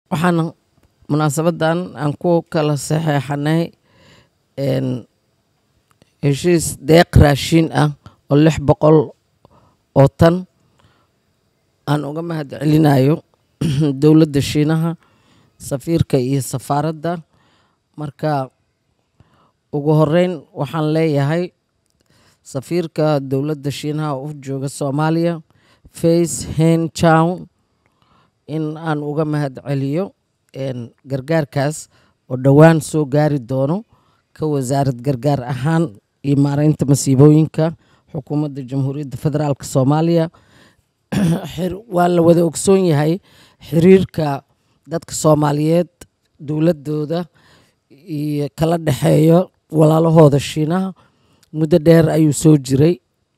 waxaana munaasabadan aan ku kala saxeexanay heshiis deeq raashiin ah oo lix boqol oo tan aan uga mahad celinayo dowladda shiinaha safiirka iyo safaaradda marka ugu horeyn waxaan leeyahay safiirka dowladda shiinaha u jooga soomaaliya face hen town in aan uga mahad celiyo gargaarkaas oo dhowaan soo gaari doono ka wasaarad gargaar ahaan iyo maareynta masiibooyinka xukuumadda jamhuuriyadda federaalk soomaaliya waa la wada ogsoon yahay xiriirka dadka soomaaliyeed dowladooda iyo kala dhexeeyo walaalahooda shiinaha muddo dheer ayuu soo jiray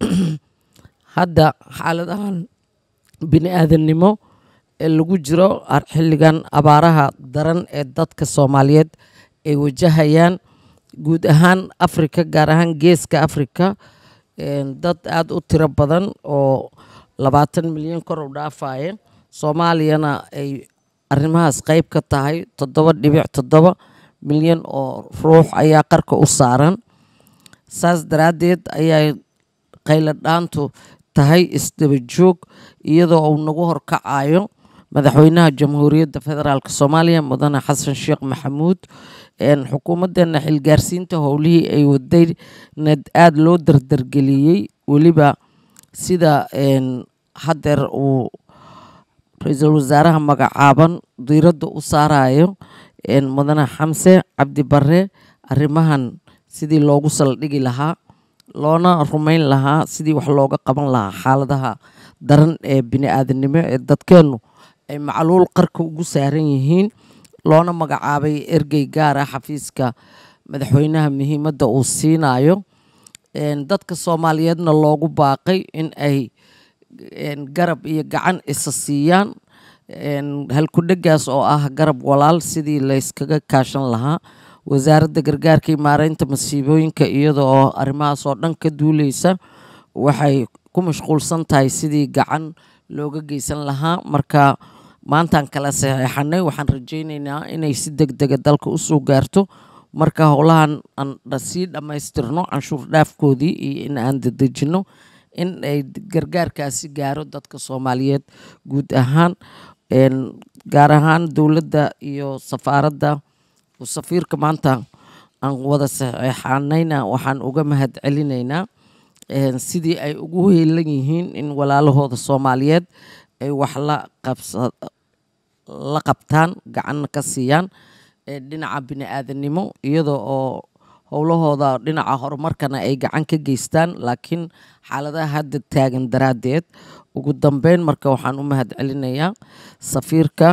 hadda xaaladahan bini aadamnimo ee lagu jiro xilligan abaaraha daran ee dadka soomaaliyeed ay wajahayaan guud ahaan afrika gaar ahaan geeska afrika dad aada u tiro badan oo labaatan milyan kor u dhaafaya soomaaliyana ay arrimahaas qeyb ka tahay toddoba dhibic toddoba milyan oo ruux ayaa qarka u saaran saas daraaddeed ayay qaylo dhaantu tahay isdaba joog iyadoo uu nagu horkacayo madaxweynaha jamhuuriyadda federaalk soomaaliya mudane xasan sheekh maxamuud xukuumaddeena xilgaarsiinta howlihii ay wadayna aada loo dardargeliyey weliba sida haddeer uu ra-iisul wasaaraha magacaaban diiradda u saarayo mudane xamse cabdi bare arrimahan sidii loogu saldhigi lahaa loona rumeyn lahaa sidii wax looga qaban lahaa xaaladaha daran ee bini aadanimo ee dadkeennu ay macluul qarka ugu saaran yihiin loona magacaabay ergey gaar ah xafiiska madaxweynaha muhiimadda uu siinayo dadka soomaaliyeedna loogu baaqay in ay garab iyo gacan isa siiyaan halkudhegaas oo ah garab walaal sidii layskaga kaashan lahaa wasaaradda gargaarka iyo maareynta masiibooyinka iyada oo arrimahaas oo dhan ka duuleysa waxay ku mashquulsan tahay sidii gacan looga geysan lahaa marka maantaan kala saxeexanay waxaan rajeyneynaa inay si deg dega dalka usoo gaarto marka howlahan aan sii dhammaystirno canshuur dhaafkoodii iyo in aan dedejino in ay gargaarkaasi gaaro dadka soomaaliyeed guud ahaan gaar ahaan dowladda iyo safaaradda safiirka maanta aan wada saxeexanayna waxaan uga mahad celinaynaa sidii ay ugu heelan yihiin in walaalahooda soomaaliyeed ay wax la qabsa la qabtaan gacanna ka siiyaan dhinaca bini aadanimo iyada oo howlahooda dhinaca horumarkana ay gacan ka geystaan laakiin xaaladaha hadda taagan daraaddeed ugu dambeyn marka waxaan u mahad celinayaa safiirka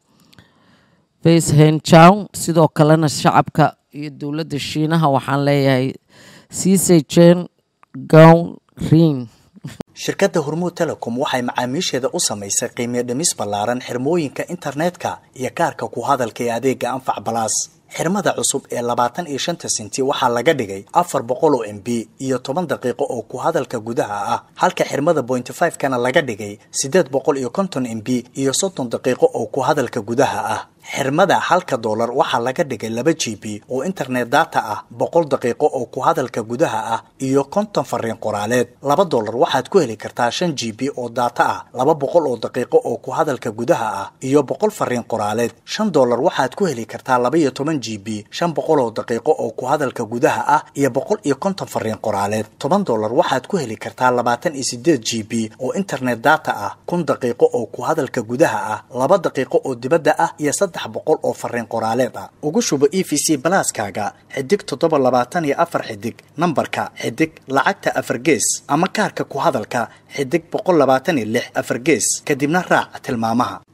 face hen chow sidoo kalena shacabka iyo dowladda shiinaha waxaan leeyahay sisejen gown rin shirkadda hormuud telecom waxay macaamiisheeda u samaysay qiimiyo dhimis ballaaran xirmooyinka internetka iyo kaarka ku hadalka ee adeega anfac balaas xirmada cusub ee labaatan iyo shanta senti waxaa laga dhigay afar boqol oo m b iyo toban daqiiqo oo ku hadalka gudaha ah halka xirmada pointy five kana laga dhigay siddeed boqol iyo konton m b iyo soddon daqiiqo oo ku hadalka gudaha ah xirmada halka doolar waxaa laga dhigay laba g b oo internet data ah boqol daqiiqo oo ku hadalka gudaha ah iyo konton fariin qoraaleed laba doolar waxaad ku heli kartaa shan g b oo data ah laba boqol oo daqiiqo oo ku hadalka gudaha ah iyo boqol fariin qoraaleed shan doolar waxaad ku heli kartaa laba iyo toban g b shan boqol oo daqiiqo oo ku hadalka gudaha ah iyo boqol iyo konton fariin qoraaleed toban doolar waxaad ku heli kartaa labaatan iyo sideed g b oo internet data ah kun daqiiqo oo ku hadalka gudaha ah laba daqiiqo oo dibadda ah iyo saddex boqol oo fariin qoraaleed ah ugu shubo e v c balaaskaaga xidig toddoba labaatan iyo afar xidig nambarka xidig lacagta afar gees ama kaarka ku hadalka xidig boqol labaatan iyo lix afar gees kadibna raac tilmaamaha